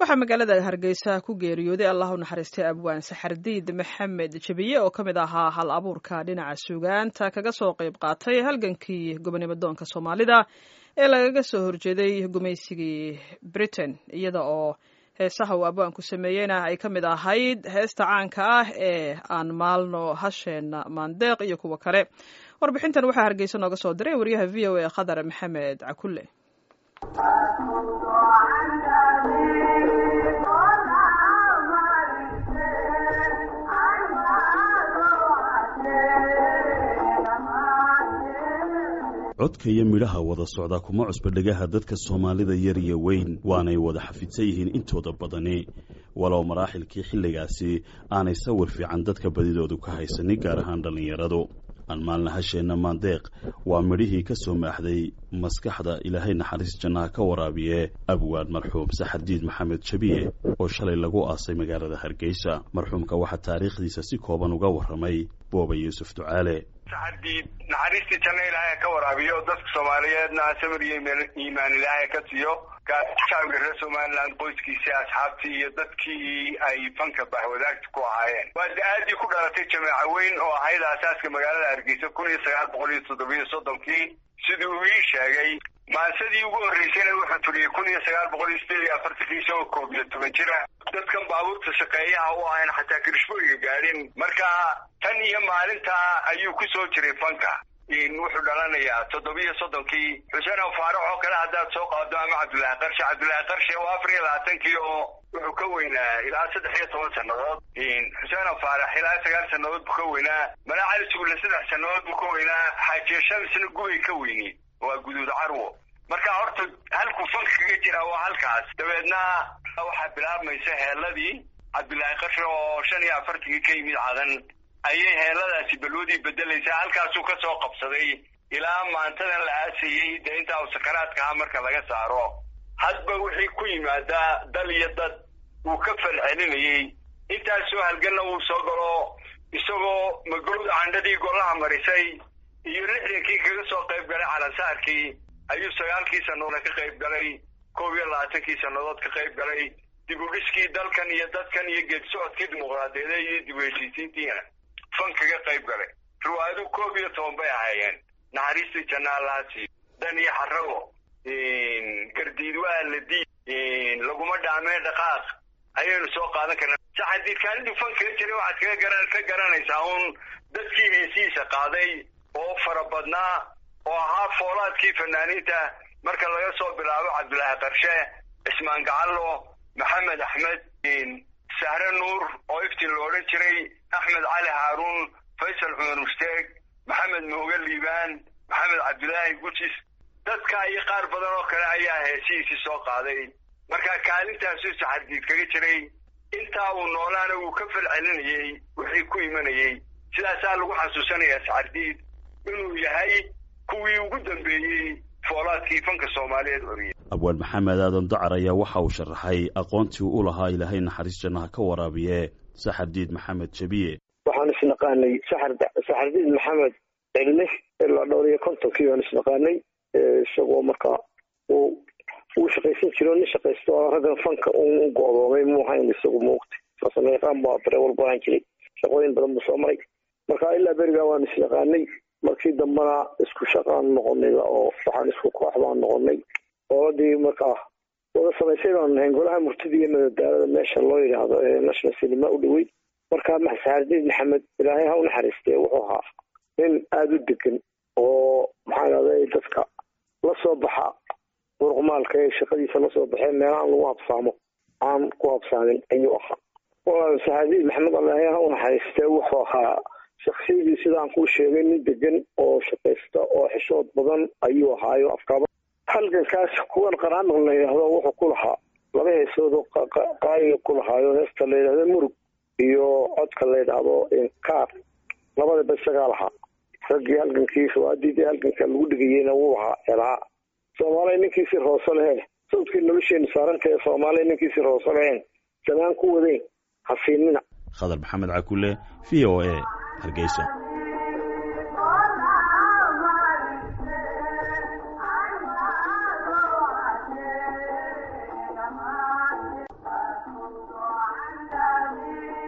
waxaa magaalada hargeysa ku geeriyooday allah u naxariistay abwaan saxardiid maxamed jebiye oo ka mid ahaa hal abuurka dhinaca suugaanta kaga soo qayb qaatay halgankii gobonimo doonka soomaalida ee lagaga soo horjeeday gumaysigii britain iyada oo heesaha uu abwaanku sameeyeyna ay ka mid ahayd heesta caanka ah ee aan maalno hasheena maandeeq iyo kuwa kale warbixintan waxaa hargeysa nooga soo diray wariyaha v o a khadar maxamed cakulle codka iyo midhaha wada socda kuma cusba dhegaha dadka soomaalida yar iyo weyn waanay wada xafidsan yihiin intooda badani walow maraaxilkii xilligaasi aanay sawir fiican dadka badidoodu ka haysanin gaar ahaan dhallinyaradu aan maalna hasheenna maandeeq waa midhihii ka soo maaxday maskaxda ilaahay naxariis jannaha ka waraabiye abwaan marxuum saxardiid maxamed jabiye oo shalay lagu aasay magaalada hargeysa marxuumka waxaa taariikhdiisa si kooban uga warramay booba yuusuf ducaale saxardiid naxariistii janno ilaahay ka waraabiyo dadka soomaaliyeedna samir iyo iimaan ilaahay ka siiyo shacabka reer somaliland qoyskiisii asxaabtii iyo dadkii ay fanka bahwadaagta ku ahaayeen waa da-aadii ku dhalatay jameeca weyn oo ahayd aasaaska magaalada hargeysa kun iyo sagaal boqol iyo toddobiyo soddonkii sidii uu ii sheegay maansadii ugu horreysayna wuxuu tuliyey kun iyo sagaal boqol iyo sideed iyo afartankii isagoo koob iyo toban jira dadkan baabuurta shaqeeyaha u ahayn xataa kirishbooyiga gaadhin marka tan iyo maalintaa ayuu ku soo jiray fanka wuxuu dhalanayaa toddobiyo soddonkii xuseen faarax oo kale haddaad soo qaado ama cabdullaahi qarshe cabdullaahi qarshe oo afar iyo labaatankii oo wuxuu ka weynaa ilaa saddex iyo toban sannadood xuseen faarax ilaa sagaal sannadood buu ka weynaa malaa cali sugulle saddex sannadood buu ka weynaa xaajiye shamisna gubay ka weyni waa guduud carwo marka horta halkuu fanka kaga jira waa halkaas dabeedna waxaa bilaabmaysa heeladii cabdullaahi qarshe oo shan iyo afartankii ka yimid cadan ayay heeladaasi balwadii bedelaysaa halkaasuu ka soo qabsaday ilaa maantadan la aasayey dee intaa uu sakaraadka aha marka laga saaro hadba wixii ku yimaadaa dal iyo dad uu ka falcelinayey intaasoo halganna uu soo galo isagoo magolada candhadii golaha marisay iyo lixdankii kaga soo qayb galay calansaarkii ayuu sagaalkii sannadood ka qayb galay koob iyo labaatankii sannadood ka qayb galay dib u dhiskii dalkan iyo dadkan iyo geedi socodkii dimuqraadiyadeed iyo dib u heshiisiintiina fan kaga qayb galay riwaayadu koob iyo toban bay ahaayeen naxariistii janna allaasi dan iyo xarago gardiid waa la diid laguma dhaamee dhaqaaq ayaynu soo qaadan karnaa saxadiidkaanidii fan kaga jiray waxaad kaga garan ka garanaysaa uun dadkii heesihiisa qaaday oo fara badnaa oo ahaa foolaadkii fanaaniinta marka laga soo bilaabo cabdullaahi qarshe cismaan gacallo maxamed axmed sahre nuur oo iftiin lo odhan jiray axmed cali haaruun faysal cumar musteeg maxamed mooge liibaan maxamed cabdulaahi gujis dadka iyo qaar badan oo kale ayaa heesihiisii soo qaaday marka kaalintaasuu saxardiid kaga jiray intaa uu noolaana wuu ka falcelinayey wixii ku imanayey sidaasaa lagu xasuusanayaa saxardiid inuu yahay kuwii ugu dambeeyey foolaadkii fanka soomaaliyeed oriyey abwaan maxamed aadan dacar ayaa waxa uu sharaxay aqoontii u lahaa ilaahay naxariis jannaha ka waraabiye saxardiid maxamed jabiye waxaan isnaqaanay saxardiid maxamed cilmi ilaa dhowr iyo kontonkii baan isnaqaanay isagoo markaa uu uu shaqaysan jiro nin shaqaysto raggan fanka u go-doomay muu hayn isagu muugtay farsamayaqaan baa darewal buu ahaan jiray shaqooyin badan buu soo maray marka ilaa berigaa waan isnaqaanay markii dambena isku shaqaan noqonay oo waxaan isku koox baan noqonay ooladii markaa wada samaysay baan nahayn golaha murtida iyo madadaalada meesha loo yidhaahdo ee national cinema u dhoweyd markaa saxardiid maxamed ilaahay ha u naxariistee wuxuu ahaa nin aada u degan oo maxaa idhahday dadka la soo baxa muruqmaalka ee shaqadiisa lasoo baxee meelahaan lagu habsaamo aan ku habsaamin ayuu ahaa saxardiid maxamed ilaahay ha u naxariistee wuxuu ahaa shaksiyadii sidaan kuu sheegay nin degan oo shaqaysta oo xishood badan ayuu ahaayo afkaaba halgankaas kuwan qaraanaq la yidhaahdo wuxuu ku lahaa laba heesood oo qaaliga ku lahaayo heesta la yidhahdo murug iyo codka la yidhaahdo inkaar labadaba isagaa lahaa raggii halgankii fawaadiidii halganka lagu dhigayeyna wuu ahaa elaa soomaaliya ninkiisi roose leheen sawdkii nolosheenu saarantae soomaaliya ninkiisi roose leheen samaan ku wadayn hasiinina khadar maxamed cakule v o a hargeysa